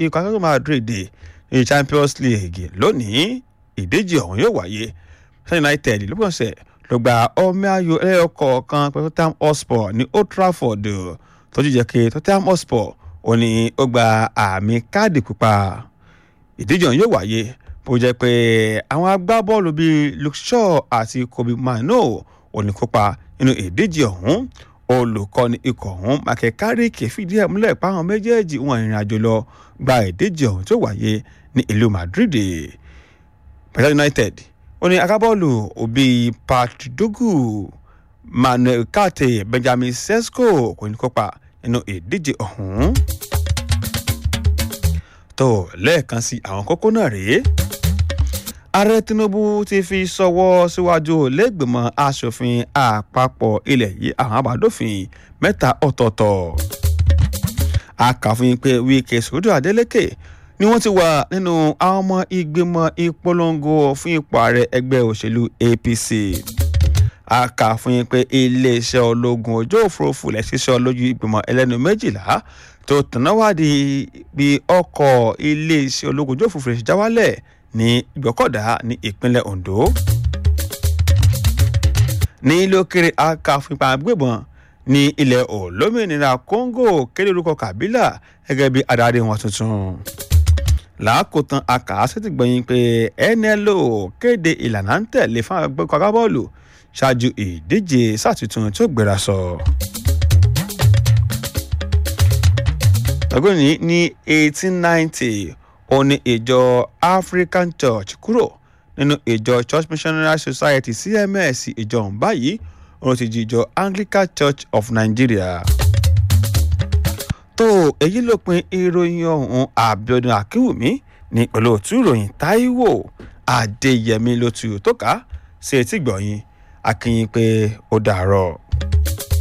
ikọ̀ akẹ́kọ̀ọ́ Madrid ní Champions League lónìí ìdíje ọ̀hún yóò wáyé Manchester United lópinọ̀sẹ̀ ló gba ọmọ ayò ẹlẹ́yọkọ̀ọ̀kan pẹ̀lú Tottenham Hotspur ní Old Trafford tó jíjẹ́ kí Tottenham Hotspur ó ní ó gba àmì káàdì pupa ìdíje ọ̀hún yóò wáyé bó jẹ́ pé àwọn agbábọ́ọ̀lù bíi Luke Shaw àti Kobe Mino ò ní kópa nínú ìdíje ọ̀hún olùkọ́ni ikọ̀ ọ̀hún Michael Carrick fìdí ẹ̀ múlẹ̀ páwọn méjèèjì wọn ìrìn àjò lọ gba ìdíje ọ̀hún tó wáyé ní ìlú Madrid Manchester United ó ní agbábọ́ọ̀lù òbí Patrick Dogu Manuel Kante Benjamin Sesko kò ní kópa nínú ìdíje ọ̀hún tó lẹ́ẹ̀kan sí àwọn kókó náà rèé ààrẹ tinubu ti fi sọwọ́ síwájú lẹ́gbẹ̀mọ́ asòfin àpapọ̀ ilẹ̀ yìí àwọn àbádòfin mẹ́ta ọ̀tọ̀ọ̀tọ̀ akàfin pé wíkẹ́ sódò adeleke ni wọ́n ti wà nínú àwọn ọmọ ìgbìmọ̀ ìpolongo fún ipò ààrẹ ẹgbẹ́ òṣèlú apc akàfin pé iléeṣẹ́ ológun ojú òfurufú lẹ̀ ṣiṣẹ́ lójú ìgbìmọ̀ ẹlẹ́nu méjìlá tó tẹ̀náwádìí bí ọkọ̀ iléeṣẹ́ ológun ojú òfurufú ṣe já wálẹ̀ ní ìgbọ́kọ̀dá ní ìpínlẹ̀ Ondo ní lókèrè akàfipá gbébọn ní ilẹ̀ olómìnira Congo kéde orúkọ Kabila gẹ́gẹ́ bí adarí wọn tuntun làákòtán akàásẹ́tì gbẹ̀yìn pé NLO kéde ìlànà ń tẹ̀lé fún agbẹ́kọ̀ agbábọ́ọ̀lù ṣáájú ìdíje sátìtún tó gbéra sọ. ọgbọ́n ní ní eighteen ninety ó ní ìjọ African Church kúrò nínú ìjọ Church Missionary Society CMS ìjọ ọ̀hún báyìí òun ti di ìjọ Anglican Church of Nigeria. tó èyí ló pin ìròyìn ọ̀hún Àbíọ́dún Akínwùmí ní pẹ̀lú òtún ìròyìn Táíwò Adéyẹmí ló tu tó ká sí etí gbọ̀yìn akínyìn pé ó dàárọ̀.